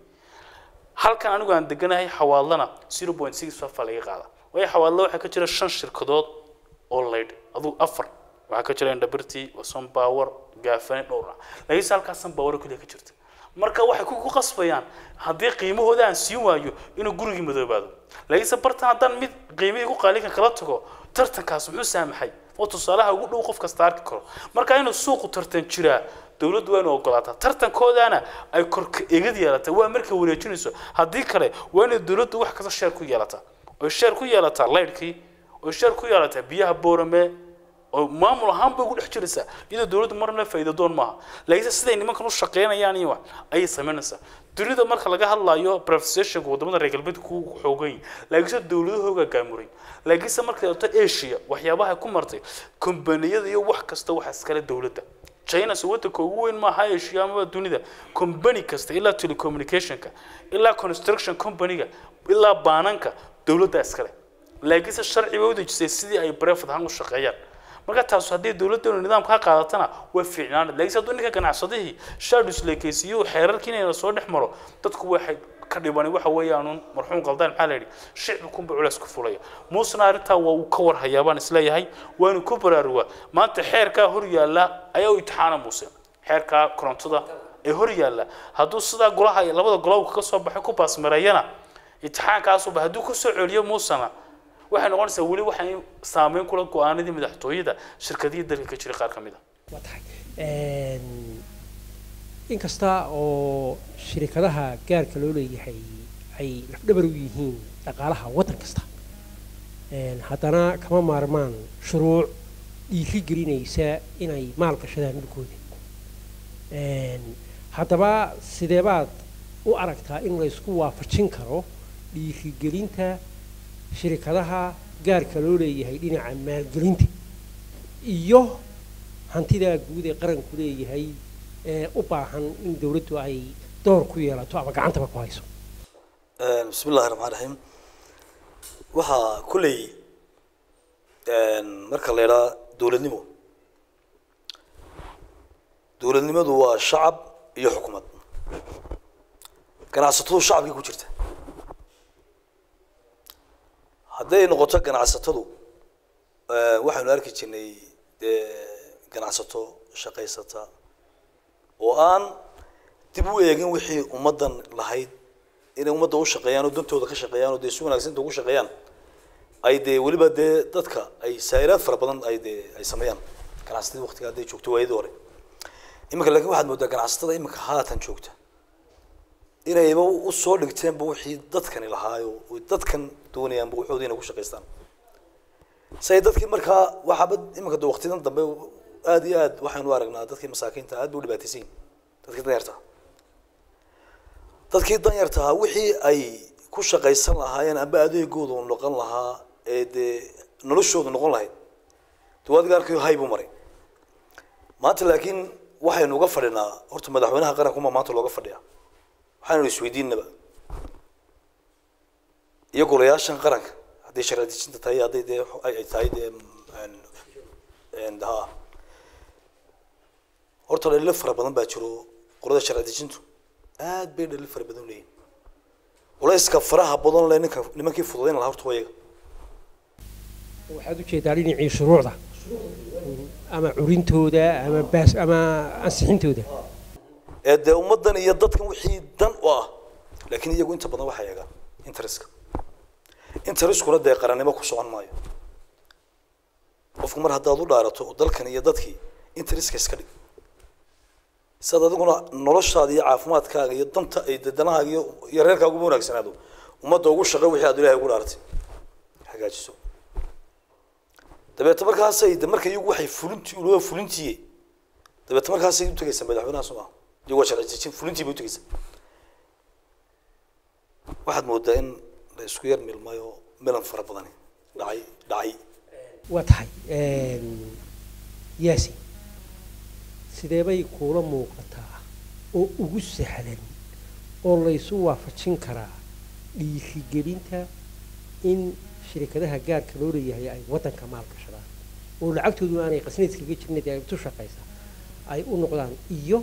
halkan anigu aan deganahay xawaadlana zero point six five baa laga qaadaa waayo xawaadla waxaa ka jira shan shirkadood oo leydh aduu afar waxaa ka jira indhabirti sunpower gaafane dhowra laakiinse halkaas sunpower keliya ka jirta marka waxay ku ku qasbayaan haddii qiimahooda aan siin waayo inuu gurigii madoobaado laakiinse bartan haddaan mid qiimihii ku qaalikan kala tago tartankaas muxuu saamaxay oo tusaalaha ugu dhow qof kasta arki karo marka inuu suuqu tartan jiraa dowladdu waa inuu ogolaataa tartankoodaana ay korka egid yeelataa waa markay wareejinayso haddii kale waa inay dowladdu wax kasta sheer ku yeelataa oy sheer ku yeelataa leydhkii oy sheer ku yeelataa biyaha boorame oo maamul ahaan bay ugu dhex jiraysaa iyadoo dowladdu marna faa'iido doon maaha laakiinse siday nimankan u shaqeynayaan iyo wax ayay samaynaysaa dunida marka laga hadlayo privatization wadamada reer galbeedka ku xoogan yihin laakiinse dowladahooga gaamuray laakiinse markay doonto asia waxyaabaha ku martay kombaniyada iyo wax kasta waxa iskale dowladda china se wadanka ugu weyn maaha asia amaba dunida company kasta ilaa telecommunicationka ilaa construction companyga ilaa baananka dowladda iskale laakiinse sharci bay u dejisay sidii ay brevet ahaan u shaqeeyaan marka taas haddii dowladdeenu nidaamka ka qaadatana way fiicnaanad laakiinse hadduu ninka ganacsadihii shaadus leekeysiyo xeerarkii inayna soo dhex maro dadku waxay ka dhibani waxa weeyaanuun marxuum qaldaan maxaa la yidhi shicbi kunba culays ku fulaya muusena arrintaa waa uu ka warhayaa baan isleeyahay waanu ku baraarugaa maanta xeerkaa hor yaalla ayaa u itixaana muuse xeerkaa korontada ee hor yaalla hadduu sidaa golaha labada golow ka soo baxay ku baasmareeyana itixaankaasuba hadduu ku soo celiyo muusena waxay noqonaysaa weli waxay saameyn kula go-aanadii madaxtooyada shirkadihii dalka ka jiray qaar ka mid a waa tahay inkasta oo shirikadaha gaarka loo leeyahay ay lafdhabar u yihiin dhaqaalaha waddan kasta haddana kama maarmaan shuruuc dhiiri gelinaysa inay maal gashadaan dhulkooda haddaba sidee baad u aragtaa in la isku waafajin karo dhiirigelinta shirikadaha gaarka loo leeyahay dhinaca maalgelinta iyo hantidaa guud ee qaranku leeyahay ee u baahan in dawladdu ay door ku yeelato ama gacantaba ku hayso bismi illahi raxmaan raxiim waxaa kulley marka la idhaa dowladnimo dowladnimadu waa shacab iyo xukuumad ganacsatadu shacabkay ku jirta hadday noqoto ganacsatadu waxaynu arki jirnay dee ganacsato shaqaysata oo aan dib u eegin wixii ummaddan lahayd inay ummadda u shaqeeyaan oo dantooda ka shaqeeyaan oo dee si wanaagsan ugu shaqeeyaan ay dee weliba dee dadka ay saa'iraad fara badan ay dee ay sameeyaan ganacsatada waqtiga hadday joogto waayadii hore iminka laakiin waxaad moodaa ganacsatada iminka haatan joogta inayba u soo dhigteenba wixii dadkani lahaayo oy dadkan doonayaanba waxooda inay ku shaqaystaan say dadkii markaa waxaaba iminka de waqtidan dambe aad iyo aad waxaynu aragnaa dadkii masaakiinta aad bay u dhibaataysan yihin dadkii danyarta dadkii danyartahaa wixii ay ku shaqaysan lahaayeen amba adeegooda u noqon lahaa ee dee noloshoodu noqon lahayd dee adiga arkayo hay buu maray maanta laakiin waxaynu uga fadhinaa horta madaxweynaha qarankuma maanta looga fadhiya waxaynu isweydiinaba iyo golayaashan qaranka hadday sharci dejinta tahay hadday dee ay tahay dee ha horta dhalilo fara badan baa jiro qolada sharci dejintu aad bay dhalil fara badan leeyihin culayska faraha badan le ninka nimankii fududayn lahaa horta waa iyaga waxaad u jeedaa dhinacii shuruucda ama curintooda ama baas ama ansixintooda ee dee ummaddan iyo dadkan wixii dan u ah laakiin iyagu inta badan waxay eegaan interestka intereskuna dee qarannimo ku socon maayo qofku mar haddaad u dhaarato dalkan iyo dadkii interestka iska dhig sidaad adiguna noloshaada iyo caafimaadkaaga iyo danta ay danahaaga iyo iyo reerkaaga uba wanaagsanaado ummadda ugu shaqo wixii aad ilaahay ugu dhaaratay hagaajiso dabeete markaasay de marka iyagu waxay fulintii ulaba fulintiiye dabeete markaasay u tegaysaa madaxweynaha soo maha iyagu waa sharci dejin fulintii bay u tegaysaa waxaad moodaa in la isku yar milmayo milan fara badani dhacay dhacay waa tahay yaasi sidee bay kuula muuqataa oo ugu sahlan oo laysu waafajin karaa dhiirigelinta in shirikadaha gaarka loo leeyahay ay waddanka maalgashadaan oo lacagtoodu aanay qasnayd kaga jirnay dee ay tu shaqaysa ay u noqdaan iyo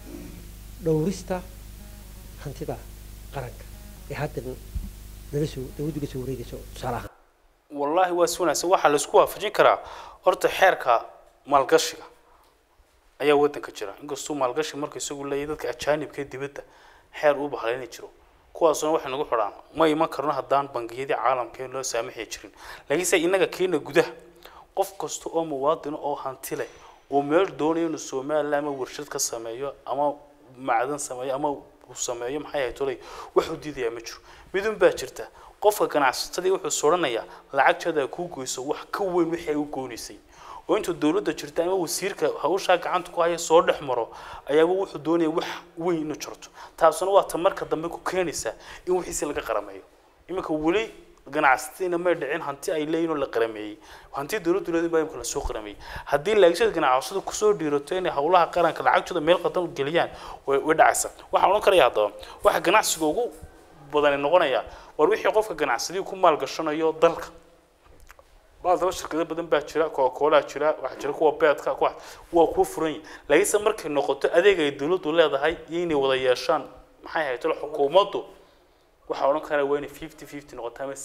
dhowrista hantida qaranka ee haddan nala soo dawladdu la soo wareegayso tusaale ahaan wallaahi waa si wanaagsan waxaa la isku waafajin karaa horta xeerka maalgashiga ayaa waddanka jira inkastuu maalgashi marka isagu leeyahay dadka ajaanibka ee dibadda xeer uu bahlayni jiro kuwaasuna waxay nagu xidhaan ma iman karno haddaan bangiyadii caalamka loo saamaxi jirin laakiinse innaga keena gudaha qof kasta oo muwaadin oo hanti leh oo meel doonayo inuu somaliland ama warshad ka sameeyo ama macdan sameeyo ama uu sameeyo maxay ahayd tolay waxuu diidayaa ma jiro midun baa jirta qofka ganacsatadii wuxuu sodhanayaa lacagteeda kuu goyso wax ka weyn wixii ay u goonaysay oo intuu dowladda jirta ama wasiirka hawshaa gacanta ku haya soo dhex maro ayaaba wuxuu doonaya wax weyn inuu jarto taasuna waa ta marka dambe ku keenaysa in wixiisi laga qarameeyo iminka weli ganacsatadiina may dhicin hanti ay leeyihin oo la qarameeyey hanti dowladdu leedin baa imika lasoo qarameeyey haddii laagisada ganacsatadu kusoo dhiirato inay howlaha qaranka lacagtooda meel qadan geliyaan way way dhacaysaa waxaan odhan karaya haddaba waxa ganacsiga ugu badani noqonaya war wixii qofka ganacsadii ku maalgashanayo dalka baaldaba shirkado badan baa jira coca-cola jira waxaa jira kuwa beedka kuwa waa kuwa furan yihin laakiinse markay noqoto adeeg ay dowladdu leedahay iyo inay wada yeeshaan maxay ahayd tolo xukuumaddu waxaa odhan karaa waa inay fifty fifty noqoto ama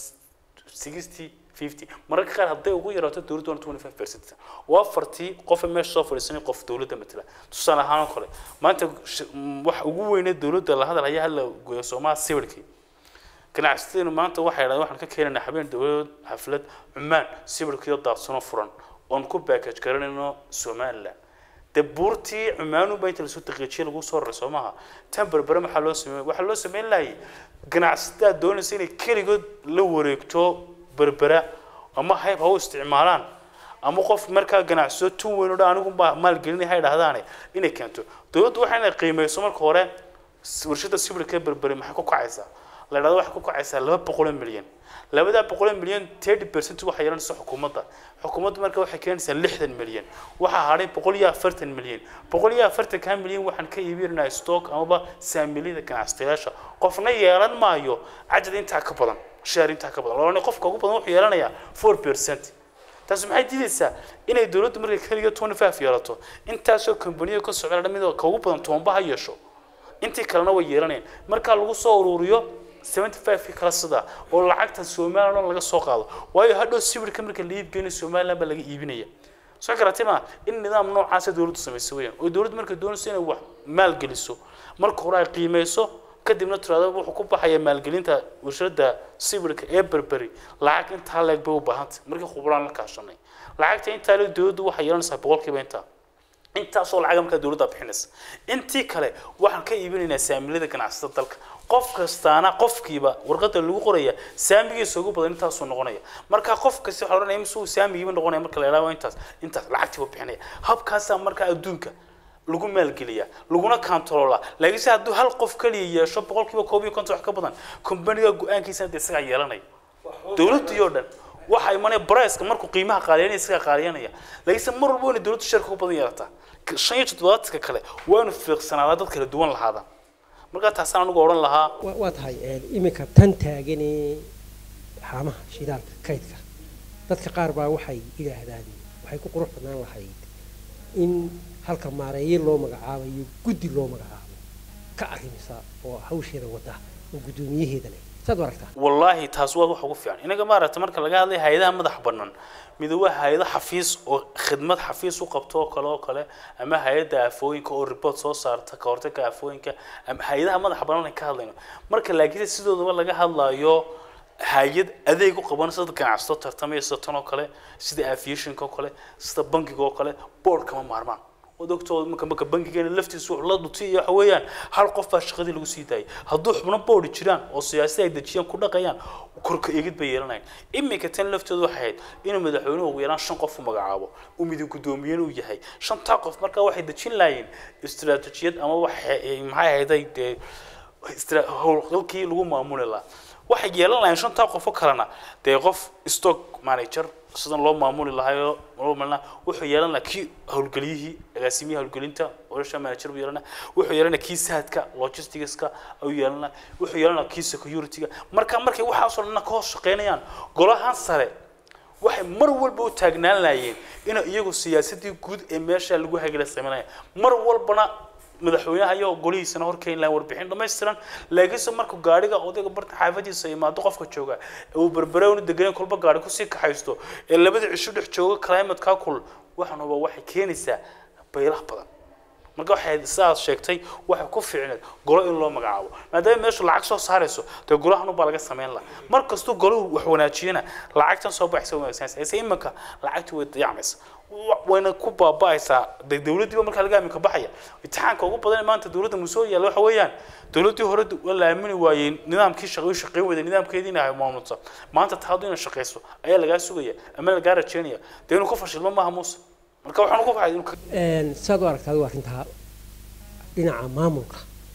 sixty fifty mararka qaar hadday ugu yaraato dowladdu waa twenty five percent waa afartii qofa meesha soo fadhiisanay qof dowladda matala tusaale ahaan oo kale maanta waxa ugu weyne dowladda la hadalhaya hala gooyo soomaha sawirkii ganacsatadeennu maanta waxay dhahdeen waxaan ka keenaynaa habeen dowlad xaflad cumaan sawirkiyo daadsanoo furan oon ku baakaj garanayno somaliland dee buurtii cumaanunba inta lasoo daqiijiye lagu soo raray soo maaha tan berbere maxaa loo sameeyey waxaa loo sameyn lahayay ganacsatada doonaysa inay keligood la wareegto berbera ama hayb ha u isticmaalaan ama qof markaa ganacsiyo tun weyn oo dhan anigu baa maalgelinaya ha dhahdaane inay keento dowladdu waxay inay qiimeyso marka hore s- warshada sibirka ee berberi maxay ku kacaysaa la dhahdo waxay ku kacaysaa laba boqol oo milyan labadaa boqol oo milyan thirty percent waxay yeelanaysa xukuumadda xukuumaddu marka waxay keenaysaa lixdan milyan waxaa hadhay boqol iyo afartan milyan boqol iyo afartankaa milyan waxaan ka iibinaynaa stock amaba saamiliyada ganacsatayaasha qofna yeelan maayo cadad intaa ka badan share intaa ka badan loolana qofka ugu badan wuxuu yeelanayaa four percent taasi maxay diidaysaa inay dowladdu markay keliga twenty five yeelato intaasoo kambaniyo ka socda dhamid ka ugu badan tobanba ha yeesho intii kalena way yeelanayaan markaa lagu soo ururiyo seventy five kii kala sida oo lacagta somaliland oo laga soo qaado waayo hadhow sawirka marka la iibgeynayo somaliland baa laga iibinaya soo garatay ma in nidaam noocaasa dowladdu samaysa weeyaan oo dowladdu markay doonayso inay wax maalgeliso marka hore ay qiimeyso kadibna tiraado wuxuu ku baxaya maalgelinta warshada sawirka ee berberi lacag intaa leeg bay u baahantay markii khubraan la kaashanay lacagta intaa leeg dowladdu waxay yeelanaysaa boqolkiiba intaa intaasoo lacaga markaa dowladda bixinaysa intii kale waxaan ka iibinaynaa saamilada ganacsatada dalka qof kastaana qofkiiba warqada lagu qoraya saamigiisa ugu badan intaasuu noqonaya marka qof kasta waxaa la odhanaya imisuu saamigiiba noqonaya marka la yidhahdo waa intaas intaas lacagtii buu bixinaya habkaasaa markaa adduunka lagu maalgeliyaa laguna kantaroolaa laakiinse hadduu hal qof kaliya yeesho boqolkiiba koob iyo konton wax ka badan kombaniga go-aankiisa dee isagaa yeelanaya dowladdii oo dhan waxa imanaya briceka markuu qiimaha qaaliyanaya isagaa qaaliyanaya laakiinse mar walba wayna dowladdu sharka u badan yeelataa shan iyo toddobaatanka kale waanu fiiqsanaadaa dad kala duwan lahaadaan markaa taasaan anigu odhan lahaa wa- waa tahay een, iminka tan taaganee haamaha shidaalka kaydka dadka qaar baa waxay yidhaahdaan waxay ku qurux badnaan lahayd in halka maareeye loo magacaabayo guddi loo magacaabo ka arrimisa oo hawsheeda wada oo guddoomiyaheeda leh saad u aragtaa wallaahi taas waa wax ugu fiican inaga maaragta marka laga hadlay hay-adaha madax bannaan mid waa hay-ado xafiis oo khidmad xafiis u qabto oo kale oo kale ama hay-adda aafooyinka oo report soo saarta ka hortagga aafooyinka ama hay-adaha madax bannaan ay ka hadlayno marka laakiin sidoodaba laga hadlayo hay-ad adeeg u qaban sida ganacsato tartamaya sida tan oo kale sida aviationka oo kale sida bankiga oo kale board kama maarmaan waad ogtoo marka marka bankigeena laftiisu wuxuu la dhutay waxa weeyaan hal qof baa shaqadii lagu sii daayay hadduu xubno boodi jiraan oo siyaasada ay dejiyaan ku dhaqayaan korka eegid bay yeelanayn iminka tan laftooda waxay ahayd inuu madaxweynuhu ugu yaraan shan qof u magacaabo uu midib guddoomiyen uu yahay shantaa qof markaa waxay dejin laayeen istiraatijiyad ama waxay maxay ahayday dee istra- howlgalkii lagu maamuli lahaa waxay yeelan lahayn shantaa qof oo kalena dee qof stock manager sidan loo maamuli lahaayoo loo malina wuxuu yeelan lahaa kii howlgeliyihii agaasimihii howlgelinta olasha manager buu yeelan lahaa wuxuu yeelan lahaa kii saadka logisticska ayuu yeelan lahaa wuxuu yeelan lahaa kii securityga marka markay waxaasoo dhanna ka hoos shaqeynayaan golahan sare waxay mar walba u taagnaan laayeen inay iyagu siyaasadii guud ee meesha lagu hagila sameynaya mar walbana madaxweynaha iyo golihiisana horkeyn lahayn warbixin dhammaystiran laakiinse markuu gaadhiga odayga barta xaafadiisa imaado qofka jooga ee uu berbereewna deganen kolba gaadhi kusii kaxaysto ee labada cisho dhex jooga climatekaa kul waxan huba waxay keenaysaa baylah badan marka waxay sidaad sheegtay waxay ku fiicneed golo in loo magacaabo maadaama meeshu lacag soo saarayso dee golahan ubaa laga samayn laha mar kastuu golahu wax wanaajiyana lacagtan soo baxaysa way wanaagsanaysa ise iminka lacagtii way dayacmaysa Wa- wayna ku baaba'aysaa dee dowladdiiba markaa laga aaminka baxaya imtixaanka ugu badan ee maanta dowladda musoo yaalla waxa weeyaan dowladdii hore d- waa la aamini waayey nidaamkii shaqo shaqayn weyday nidaamkeediina ay maamulta maanta taadu inay shaqayso ayaa lagaa sugaya ama lagaa rajeynaya dee inuu ku fashilmo maaha muuse marka waxaan ku faxay inuu ka Een, saad u aragtaa adigu arrintaa dhinaca maamulka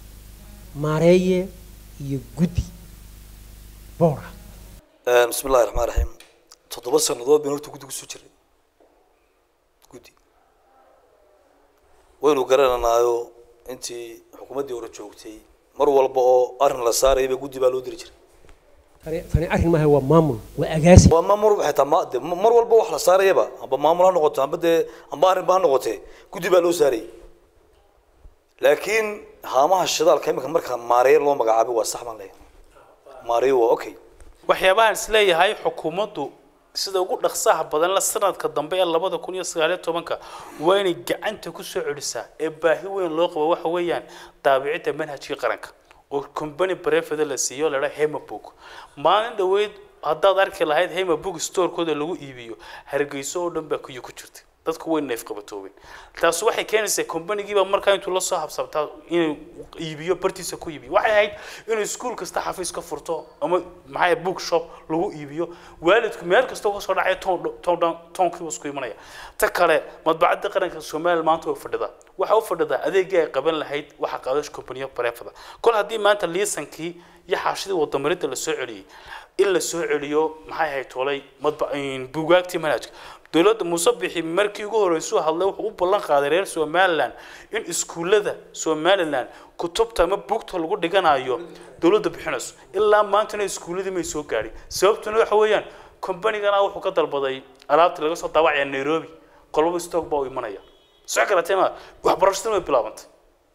maareeye iyo guddi boora bismi illahi raxmaan raxiim toddoba sannadood baynu horta guddi kusoo jiray guddi waynu garananaayo intii xukuumaddii hore joogtay mar walba oo arrin la saarayaba guddi baa loo diri jiray tani tani arrin maaha waa maamul waa agaasi waa ma mar xitaa ma de mar walba wax la saarayaba amba maamul ha noqoto amba dee amba arrin ba ha noqotee guddi baa loo saarayay laakiin haamaha shidaalka imika markaa maareeye loo magacaabay waa sax baan leeyahay maareeye waa okay waxyaabahaan isleeyahay xukuumaddu sida ugu dhaqsaha badan la sanadka dambe ee labada kun iyo sagaaliyo tobanka waa inay gacanta ku soo celisaa ee baahi weyn loo qabo waxa weeyaan daabicidda manhajkii qaranka oo company brefeda la siiyo la dhaha hemabook maalin dhoweyd haddaad arki lahayd hemabook storekooda lagu iibiyo hargeyso oo dhan baa kuyo ku jirtay dadku way neef qabatoobeen taas waxay keenaysaa companigiiba markaa intuu la soo habsabtaa inuu iibiyo bartiisa ku iibiyo waxay ahayd inuu iskuul kasta xafiis ka furto ama maxaa book shop lagu iibiyo waalidku meel kasta uga soo dhacaya toon toon toonkiiba isku imanaya ta kale madbacadda qaranka soomaaliya maanta way fadhidaa waxa u fadhidaa adeegii ay qaban lahayd waxa qaadash companiyo bareefada kol haddii maanta liisankii iyo xaashidii wadamarinta la soo celiyey in la soo celiyo maxay ahayd tolay madba buugaagtii manhajka dowladda muuse bixi markii ugu horreysuu hadlay wuxuu u ballan qaaday reer somaliland in iskuullada somaliland kutubta ama buugta lagu dhiganayo dowladda bixinayso ilaa maantana iskuulladii may soo gaadhin sababtuna waxa weeyaan kombanigana wuxuu ka dalbaday alaabta laga soo daawacaya nairobi qolba stock baa u imanaya soo garatay ma waxbarashaduna way bilaabantay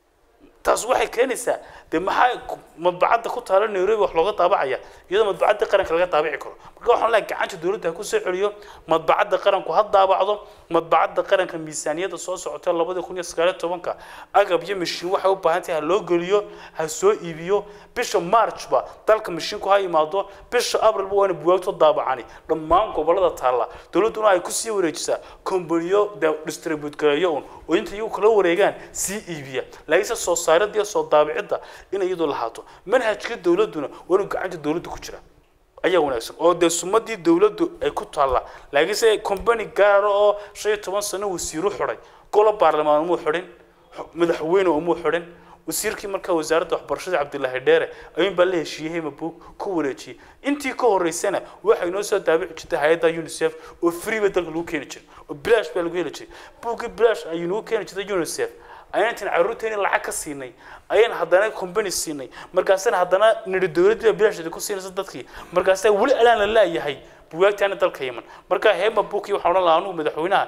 taas waxay keenaysaa dee maxaa madbacadda ku taala nairobi wax looga daabacaya iyadoo madbacadda qaranka laga daabici karo marka waxaan leeyahay gacanta dowladda ha ku soo celiyo madbacadda qaranku ha daabacdo madbacadda qaranka miisaaniyadda soo socota labada kun iyo sagaaliyo tobanka agab iyo mashiin waxay u baahan tahay ha loo geliyo ha soo iibiyo bisha marchba dalka mashiinku ha yimaado bisha abrilba waana buwaagto daabacani dhammaan gobolada taalla dowladduna ay kusii wareejisaa kombaniyo distribute gareeyo un oo inta iyagu kala wareegaan sii iibiya laakiinse soo saaridda iyo soo daabicidda in iyadu lahaato manhajka dowladduna waa inuu gacanta dowladda ku jira ayaa wanaagsan oo dee sumadii dowladdu ay ku taalla laakiinse company gaara oo shan iyo toban sano wasiiru xidhay golo baarlamaan umuu xidhin madaxweyne umuu xidhin wasiirkii markaa wasaaradda waxbarashada cabdilaahi dheere ayuun baa la heshiiyey mabuug ku wareejiyey intii ka horeysana waxay noo soo daabici jirtay hay-adda unicef oo free ba dalka lagu keeni jiray oo bilaash baa lagu heli jiray buuggii bilaash ayuu nagu keeni jirtay unicef ayaan intaan carruurteeni lacag ka siinay ayaan haddana company siinay markaasina haddana nidhi dowladdii baa bilaasheeda ku siinaysa dadkii markaasaa weli alaan la laayahay bugaagtaana dalka yiman marka heema buukii waxaan odhan lahaa anugu madaxweynaha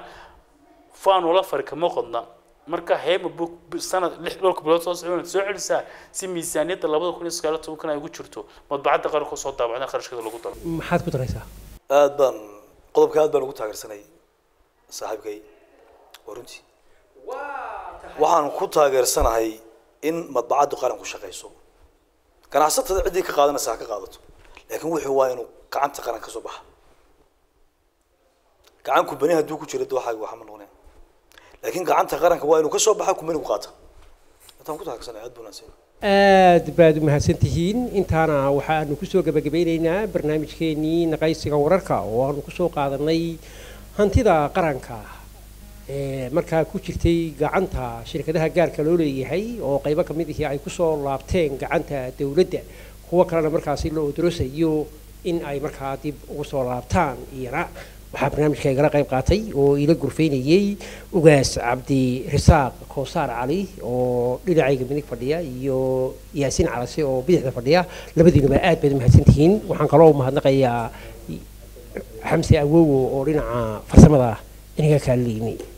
faan ula fari kama qodna marka heema buuk sanad lix dhowrka bilood soo socon soo celisaa si miisaaniyadda labada kun iyo sagaal iyo tobankan ay ugu jirto madbacadda qaranka soo daabacda kharashkada lagu daro maxaad ku daraysaa aad baan qodobka aad baan ugu taageersanay saaxiibkay waa runtii waxaan ku taageersanahay in madbacaddu qaranku shaqayso ganacsatada ciddii ka qaadanaysa ha ka qaadato laakiin wuxuu waa inuu gacanta qaran ka soo baxa gacan kumbani hadduu ku jiro de waxaaga waxa ma noqonaya laakiin gacanta qaranka waa inuu ka soo baxa kumbanigu qaata intaan ku taageersanay aad buu wanaagsan aad baad u mahadsan tihiin intaana waxaanu kusoo gebagabeyneynaa barnaamijkeenii naqaysiga wararka oo aanu kusoo qaadanay hantida qaranka ee markaa ku jirtay gacanta shirkadaha gaarka loo leeyahay oo qaybo ka mid ihii ay kusoo laabteen gacanta dowladda kuwo kalena markaasi la odorosayo in ay markaa dib ugu soo laabtaan iyana waxaa barnaamijka igala qayb qaatay oo ila gurfaynayey ugaas cabdi risaaq koosaar cali oo dhinacayga midig fadhiya iyo yaasiin calase oo bidixda fadhiya labadiinuba aad baad u mahadsantihiin waxaan kaloo mahadnaqayaa xamse awowo oo dhinaca farsamada inaga kaaliyimi